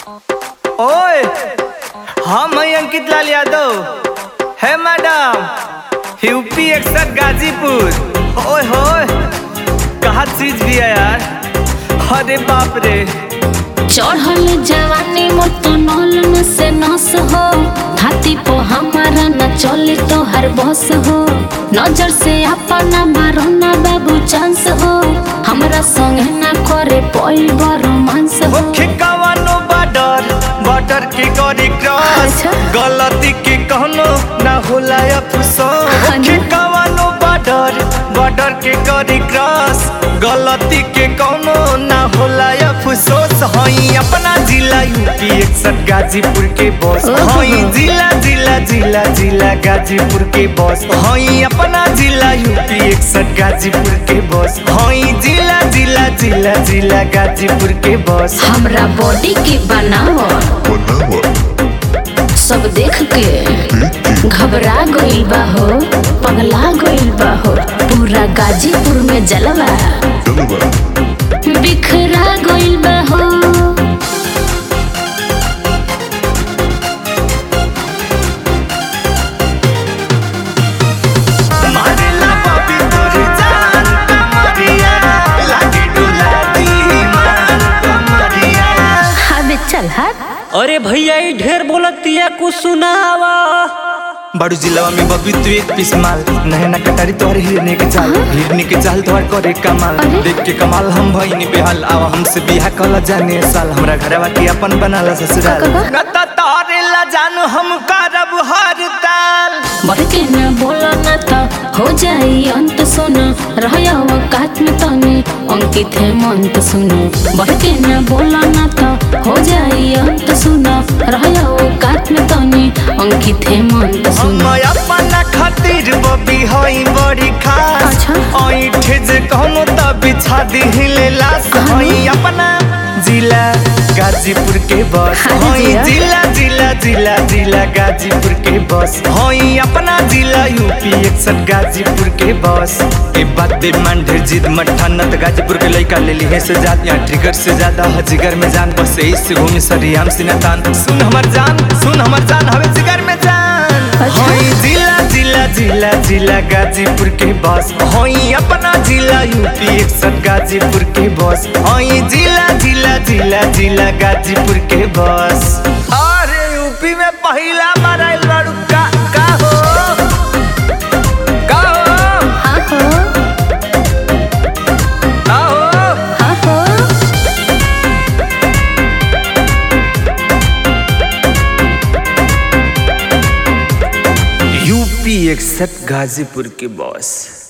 ओए हम हैं अंकित लाल यादव है मैडम यूपी एक्सर गाजीपुर ओए होए कहा चीज भी है यार अरे बाप रे चढ़ल जवानी मोर तो नौलन से नस हो हाथी पो हमारा न चले तो हर बस हो नजर से अपना मारो ना बाबू चांस हो हमरा संग ना करे पई रोमांस हो मुख्य कवानो बॉर्डर बॉर्डर के गरी क्रॉस अच्छा। गलती के कहनो ना होला अफसोस हाँ मुख्य ना। कवानो बॉर्डर बॉर्डर के गरी क्रॉस गलती के कहनो ना होला अफसोस हई अपना जिला यूपी एकसठ गाजीपुर के बॉस ओहो। हई जिला जिला जिला जिला गाजीपुर के बॉस हई अपना जिला यूपी एकसठ गाजीपुर के बॉस हई जिला जिला जिला जिला गाजीपुर के बॉस हमरा बॉडी के बनावो सब देख के घबरा गइल बा हो पगला गइल बा हो पूरा गाजीपुर में जलवा बिखरा गइल बा हो मारेला बाबी तोर जान कमरिया लागे डुला दी मान कमरिया अबे चल हट अरे भैया ई ढेर बोलतिया कुछ सुनावा बड़ू जिलावा में बबी तू एक पीस माल नहना कटारी तोहर हिरने के चाल हिरने के चाल तोहर करे कमाल अरे? देख के कमाल हम भईनी बेहाल आवा हमसे बिहा कला जाने साल हमरा घरवा के अपन बनाला ससुराल का, का, का? न त तोरे ला जानू हम करब हर ताल बढ़ के न बोला न तो हो जाई अंत सुनो रहया वकात में तनी अंकित है मंत सुनो बढ़ के न बोला न तो हो जाई अंत सुनो रहया वकात में तनी अंकित है मंत हम सुनो अपना खातिर बबी हई बड़ी खास अच्छा। ऐठे जे कहनो त बिछा दिहिले लाश हाँ। हई अपना जिला गाजीपुर के बस हाँ हई जिया। जिला जिला जिला जिला गाजीपुर के बस हई अपना जिला यूपी एकसठ गाजीपुर के बस ए बात बे मान ढेर जिद मट्ठा न त गाजीपुर के लइका ले ली है से जात यहाँ ट्रिगर से ज्यादा है जिगर में जान बस इससे घूमी सरी हम सिना तान सुन हमर जान सुन हमर जान हवे जिगर में जान अच्छा। हई जिला जिला जिला जिला गाजीपुर के बस हई अपना जिला यूपी एकसठ गाजीपुर के बस हई जिला जिला जिला जिला गाजीपुर के बस अरे यूपी में पहला मराइल बाड़ू का का हो का हो हाँ हो का हो हाँ हो यूपी एकसठ गाजीपुर के बॉस